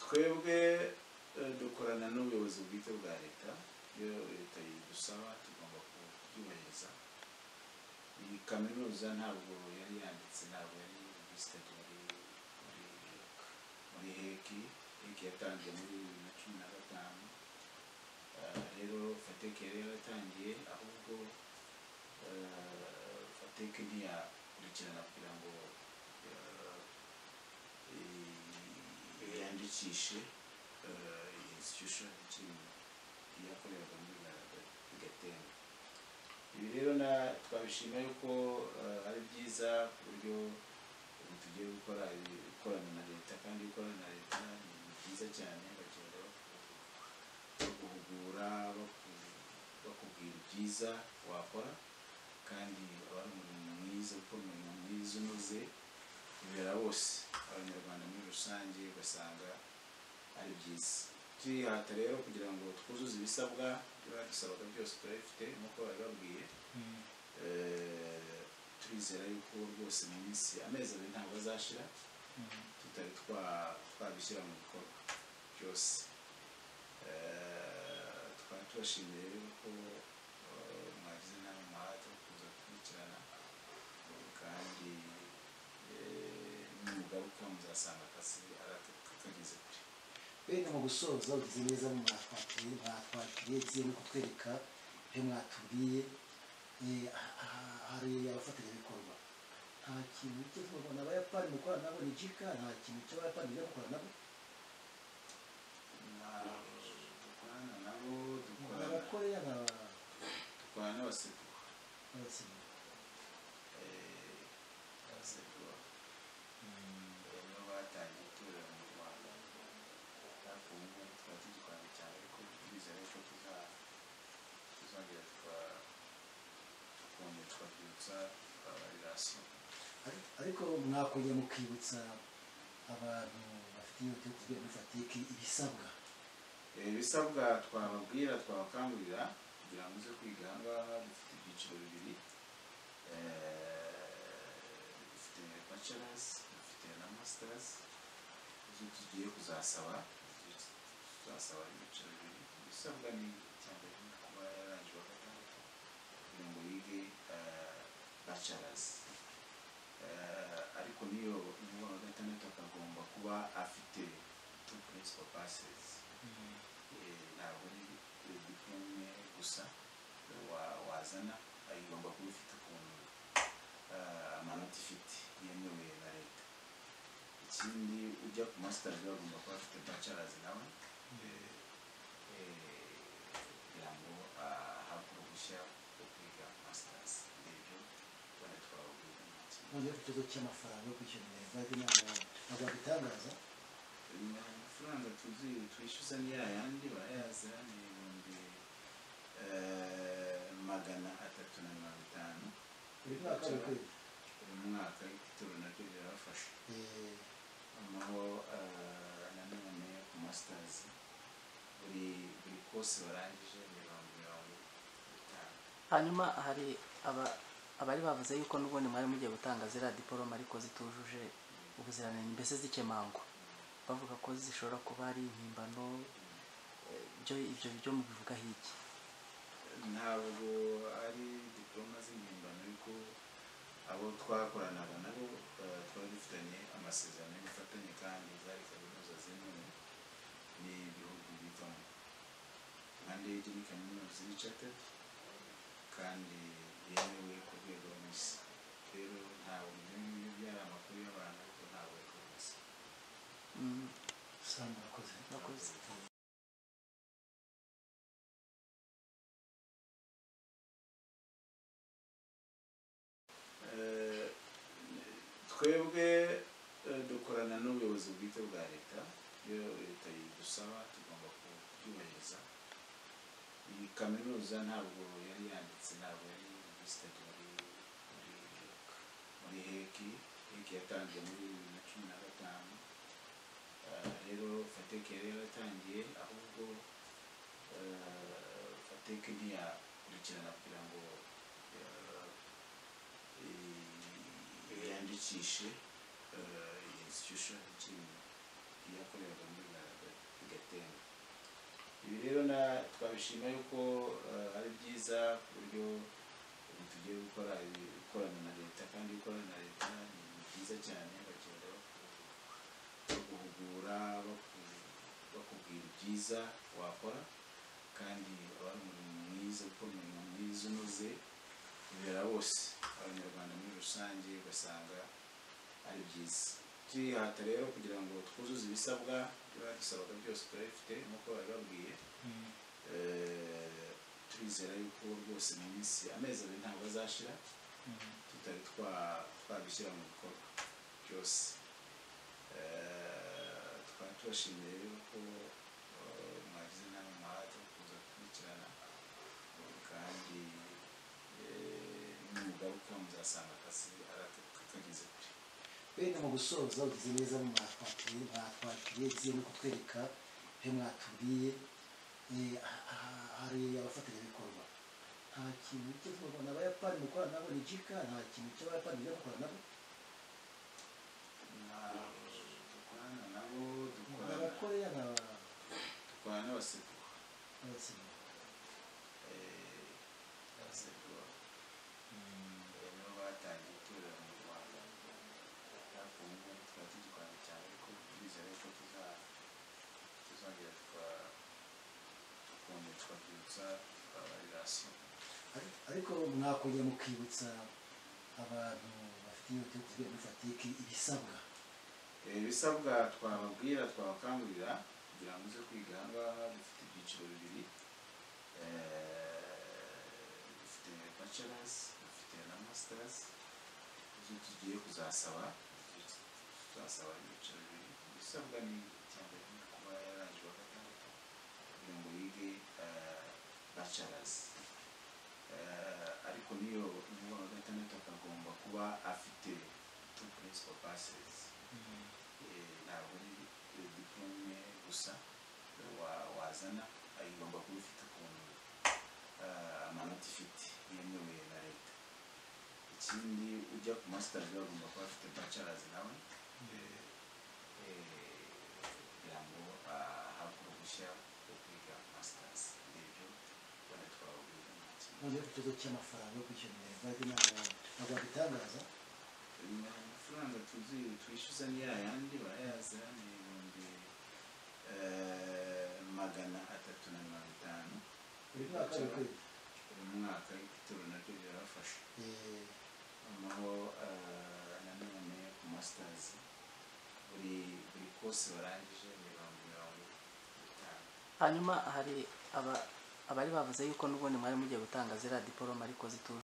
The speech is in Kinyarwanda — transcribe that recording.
twebwe eh, dukorana n'ubuyobozi bwite bwa leta iyo leta idusaba tugomba kubyubahiriza iyi kaminuza ntabwo yari yanditse ntabwo yari visitate muri muri muri heki heki yatangiye muri bibiri na cumi na gatanu Eh, rero fateke yari yaratangiye ahubwo eh, fateke ntiyakurikirana kugira ngo eh, i- yandikishe eh, iyi institution ikiri yakoreraga muri bigatemba ibi rero na twabishima yuko eh, ari byiza ku buryo ubu tugiye gukora ikorana na leta kandi gukorana na leta ni byiza cyane bagenda baku- baguhugura baku- bakubwira ibyiza wakora kandi aba ari umurimo mwiza kuko umurimo mwiza unoze bibera bose abanyarwanda muri rusange ugasanga ari byiza turihata rero kugira ngo twuzuze ibisabwa ibyo badusabaga byose turabifite nk'uko babibabwiye Eh, turizera yuko rwose mu minsi amezi abiri ntabwo azashira tutari twa- twabishyira mu bikorwa byose Eh, twari tubashimiye rero ko eh, mwagize inama umuhate wo kuza gukurikirana kandi eh, nimugaruka muzasanga akazi aratuka kageze kure wenda mu gusoza ugize neza mu mwatwakiriye mwatwakiriye byiwe no kutwereka ibyo mwatubwiye eh, ha- ha- hari abafatanyabikorwa nta kintu kizwa ni abayapani mukorana nabo ni jika nta kintu cy'abayapani bijya gukora nabo Na- dukorana nabo ni dukorana abakoreya ni dukorana n'abasekuru abakinnyi Eh, abasekuru mbere nibo batangiye itorero mu rwanda ariko ubu ngubu tukaba tugikorana cyane ariko turizera yuko tuza- tuzongera tuka- tukongera tukabyutsa abarasiyo Ari- ariko mwakongera mukibutsa abantu bafite inyota yo kugira muri fatiki ibisabwa ibisabwa twababwira twabakangurira kugira ngo uze kwiga aha ngaha dufite ibyiciro bibiri Eh, dufite bachelors dufite na masters ibyo tugiye kuzasaba ibyo tuzasaba ibyiciro bibiri ibisabwa ni icya mbere ni kuba yarangije wa gatandatu kugira ngo yige eh, bachelors Eh, ariko niyo niyo wa gatandatu akagomba kuba afite two principal passes Eh, ntabwo ari diplome gusa wa- wazana ayigomba kuba ifite ukuntu eh, amanota ifite yemewe na leta ikindi ujya ku masitaje agomba kuba afite bachelors nawe eh, eh, kugira ngo ahabwe uruhushya rwo kwiga masters ni ibyo ubona twababwira nta kindi. noneho ikibazo cy'amafaranga yo kwishyura iminerivare inama bazabitangaza Ni amafaranga tuzi twishyuza ni ya yandi barayaza ni ibihumbi eh, magana atatu na mirongo itanu buri mwaka buri kwezi buri mwaka igitoro nabyo birabafasha Eh, amaho eh, nanone ku masitazi buri buri kose barangije mirongo mirongo itanu hanyuma hari aba- abari bavuze yuko n'ubundi mwari mugiye gutanga ziriya diporome ariko zitujuje ubuziranenge mbese zikemangwa bavuga ko zishobora kuba ari impimbano eh, byo ibyo byo mubivugaho iki ntabwo ari diploma z'impimbano ariko abo twakoranaga nabo eh, twari dufitanye amasezerano y'ubufatanye kandi zari kaminuza zimwe ni ibihugu bivamo kandi iyi ni kaminuza y'icatet kandi yemewe ku rwego rw'isi rero ntabwo ibyo ngibyo byari amakuru y'abantu ariko ntabwo ari ku isi Mm, sana murakoze murakoze Eh, twebwe eh, dukorana n'ubuyobozi bwite bwa leta iyo leta idusaba tugomba kubyubahiriza iyi kaminuza ntabwo yari yanditse ntabwo yari visitate muri muri muri heki heki yatangiye muri bibiri na cumi na gatanu Eh, rero fateke yari yaratangiye ahubwo eh, fateke ntiyakurikirana kugira ngo eh, eh, yandikishe eh, iyi institution ikiri yakoreraga muri rwanda bigatemba ibi rero na twabishima yuko eh, ari byiza ku buryo ubu tugiye gukora ibikorana na leta kandi gukorana na leta ni byiza cyane bagenda baguhugura baku- bakubwira ibyiza wakora kandi wari umurimo mwiza ukora umurimo mwiza unoze bibera bose abanyarwanda muri rusange ugasanga ari byiza turihata rero kugira ngo twuzuze ibisabwa ibyo badusabaga byose turabifite nk'uko bari babwiye Eh, turizera yuko rwose mu minsi amezi abiri ntabwo azashira tutari twa- twabishyira mu bikorwa byose Eh, twari tubashimiye rero ko eh, mwagize inama muhate yo kuza gukurikirana kandi eh, nimugaruka muzasanga akazi ara- kageze kure wenda mu gusoza ugize neza mwatwakiriye mwatwakiriye byiwe no kutwereka ibyo mwatubwiye eh, ha- ha- hari abafatanyabikorwa nta kintu cyo kurwana abayapani mukorana nabo ni jika nta kintu cy'abayapani bijya gukorana nabo Na- dukorana nabo ni dukorana abakoreya na dukorana n'abasekuru n'abatsinda Eh, abasekuru eh, nibo batangiye itorero mu rwanda hafi ubu ngubu tukaba tugikorana cyane ariko turizera yuko tuza- tuzongera tuka- tukongera tukabyutsa abarasiyo Ari- ariko mwakongera mukibutsa abantu bafite inyota yo kugira muri fatiki ibisabwa ibisabwa twababwira twabakangurira kugira ngo uze kwiga aha ngaha dufite ibyiciro bibiri Eh, dufite bachelors dufite na masters ibyo tugiye kuzasaba tuzasaba ibyiciro bibiri ibisabwa ni icya mbere ni kuba yarangije wa gatandatu kugira ngo yige eh, bachelors Eh, ariko niyo niyo wa gatandatu akagomba kuba afite two principal passes Eh, ntabwo ari diplome gusa wa- wazana ayigomba kuba ifite ukuntu eh, amanota ifite yemewe na leta ikindi ujya ku masitaje agomba kuba afite bacarazi nawe eh, eh, kugira ngo ahabwe uruhushya rwo kwiga masitazi ibyo bane twababwira nta kintu noneho ku kibazo cy'amafaranga yo kwishyura ibintu bajya inama ntabwo babitangaza amafaranga tuzi twishyuza ni ya yandi barayaza ni ibihumbi eh, magana atatu na mirongo itanu buri mwaka bikwiye buri mwaka ibitoro nabyo birabafasha Eh, noneho eh, nanone ku masitazi buri buri kose barangije ni ibihumbi mirongo itanu hanyuma hari aba- abari bavuze yuko n'ubundi mwari mugiye gutanga ziriya diporome ariko zituje